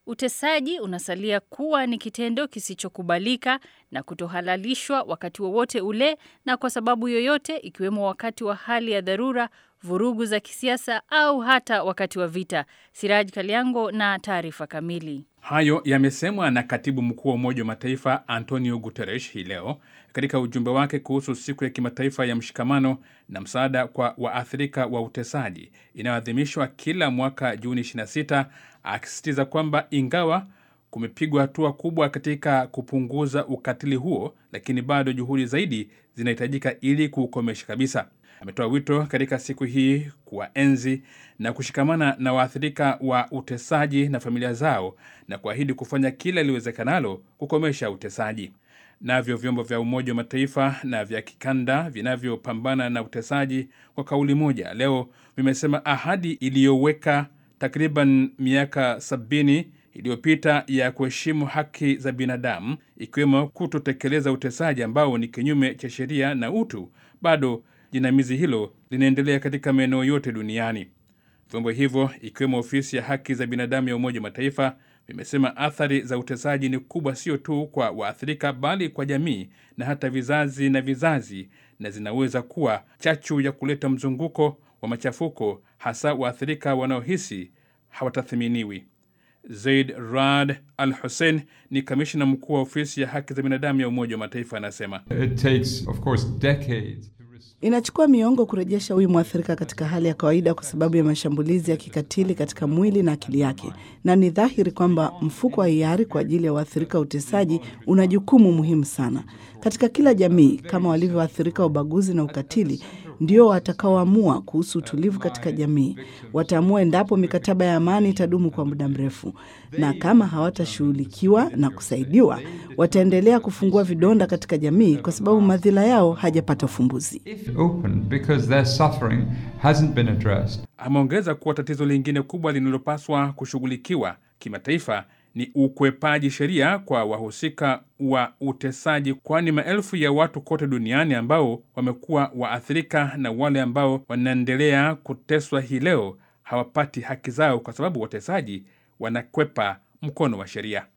Utesaji unasalia kuwa ni kitendo kisichokubalika na kutohalalishwa wakati wowote ule na kwa sababu yoyote ikiwemo wakati wa hali ya dharura, vurugu za kisiasa au hata wakati wa vita. Siraj Kaliango na taarifa kamili. Hayo yamesemwa na katibu mkuu wa Umoja wa Mataifa Antonio Guterres hii leo katika ujumbe wake kuhusu siku ya kimataifa ya mshikamano na msaada kwa waathirika wa utesaji inayoadhimishwa kila mwaka Juni 26, akisisitiza kwamba ingawa kumepigwa hatua kubwa katika kupunguza ukatili huo, lakini bado juhudi zaidi zinahitajika ili kuukomesha kabisa. Ametoa wito katika siku hii kuwaenzi na kushikamana na waathirika wa utesaji na familia zao na kuahidi kufanya kila iliwezekanalo kukomesha utesaji. Navyo vyombo vya Umoja wa Mataifa na vya kikanda vinavyopambana na utesaji kwa kauli moja leo vimesema ahadi iliyoweka takriban miaka sabini iliyopita ya kuheshimu haki za binadamu ikiwemo kutotekeleza utesaji ambao ni kinyume cha sheria na utu, bado jinamizi hilo linaendelea katika maeneo yote duniani. Vyombo hivyo ikiwemo ofisi ya haki za binadamu ya Umoja wa Mataifa vimesema athari za utesaji ni kubwa, sio tu kwa waathirika, bali kwa jamii na hata vizazi na vizazi, na zinaweza kuwa chachu ya kuleta mzunguko wa machafuko, hasa waathirika wanaohisi hawatathiminiwi. Zaid Rad Al Hussein ni kamishna mkuu wa ofisi ya haki za binadamu ya Umoja wa Mataifa, anasema It takes, of course, decades. Inachukua miongo kurejesha huyu mwathirika katika hali ya kawaida kwa sababu ya mashambulizi ya kikatili katika mwili na akili yake, na ni dhahiri kwamba mfuko wa hiari kwa ajili ya waathirika wa utesaji una jukumu muhimu sana katika kila jamii, kama walivyoathirika wa ubaguzi na ukatili ndio watakaoamua kuhusu utulivu katika jamii. Wataamua endapo mikataba ya amani itadumu kwa muda mrefu, na kama hawatashughulikiwa na kusaidiwa, wataendelea kufungua vidonda katika jamii kwa sababu madhila yao hajapata ufumbuzi. Open because their suffering hasn't been addressed. Ameongeza kuwa tatizo lingine kubwa linalopaswa kushughulikiwa kimataifa ni ukwepaji sheria kwa wahusika wa utesaji, kwani maelfu ya watu kote duniani ambao wamekuwa waathirika na wale ambao wanaendelea kuteswa hii leo hawapati haki zao kwa sababu watesaji wanakwepa mkono wa sheria.